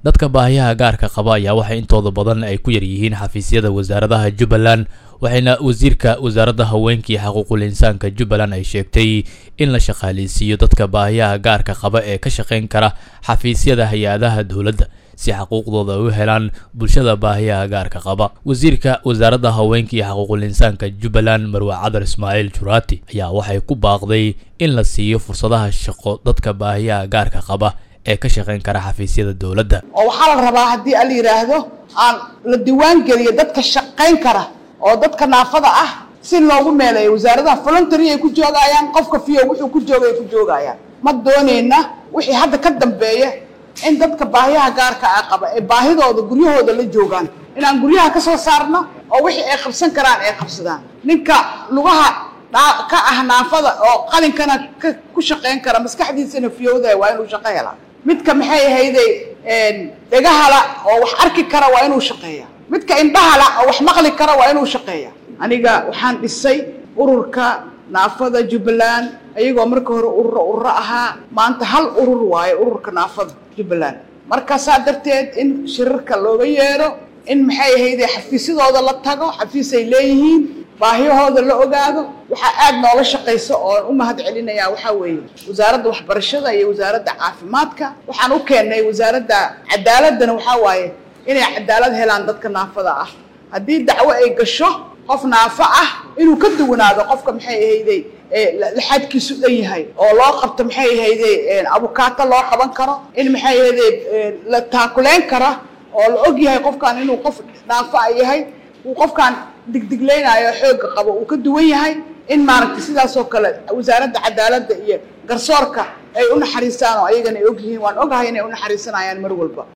dadka baahiyaha gaarka qaba ayaa waxay intooda badan ay ku yar yihiin xafiisyada wasaaradaha jubbaland waxayna wasiirka wasaaradda haweenka iyo xuquuqul insaanka jubbaland ay sheegtay in la shaqaaleysiiyo dadka baahiyaha gaarka qaba ee ka shaqayn kara xafiisyada hay-adaha dowladda si xuquuqdooda u helaan bulshada baahiyaha gaarka qaba wasiirka wasaaradda haweenka iyo xuquuqul insaanka jubbaland marwe cadar ismaaciil juraati ayaa waxay ku baaqday in la siiyo fursadaha shaqo dadka baahiyaha gaarka qaba ee ka shaqayn kara xafiisyada dowladda oo waxaa la rabaa haddii ala yidhaahdo aan la diwaan geliyo dadka shaqayn kara oo dadka naafada ah si loogu meeleeyo wasaaradaha voluntary ay ku joogayaan qofka fiyo wuxuu ku jooga ay ku joogayaan ma doonayna wixii hadda ka dambeeya in dadka baahiyaha gaarka ah qaba ee baahidooda guryahooda la joogaan inaan guryaha ka soo saarno oo wixii ay qabsan karaan ay qabsadaan ninka lugaha ka ah naafada oo qalinkana ku shaqayn kara maskaxdiisana fiyowdaya waa inuu shaqo helaa midka maxay ahayday dhegahala oo wax arki kara waa inuu shaqeeya midka indhahala oo wax maqli kara waa inuu shaqeeya aniga waxaan dhisay ururka naafada jubbaland ayagoo marka hore ururo ururo ahaa maanta hal urur waayo ururka naafada jubbaland markaasaa darteed in shirarka looga yeero in maxay ahayday xafiisyadooda la tago xafiisay leeyihiin baahiyahooda la ogaado waxaa aad noola shaqaysa oon u mahad celinayaa waxaa weeye wasaaradda waxbarashada iyo wasaaradda caafimaadka waxaan u keennay wasaaradda cadaaladdana waxaa waaye inay cadaalad helaan dadka naafada ah haddii dacwo ay gasho qof naafo ah inuu ka duwanaado qofka maxay ahayday laxadkiisu dhan yahay oo loo qabto maxay ahayday abukaato loo qaban karo in maxay ahayday la taakuleyn kara oo la og yahay qofkan inuu qof naafo a yahay uu qofkaan digdiglaynayo xoogga qabo uu ka duwan yahay in maaragtay sidaasoo kale wasaaradda cadaaladda iyo garsoorka ay u naxariistaan oo ayagana ay og yihiin waan ogahay inay u naxariisanayaan mar walba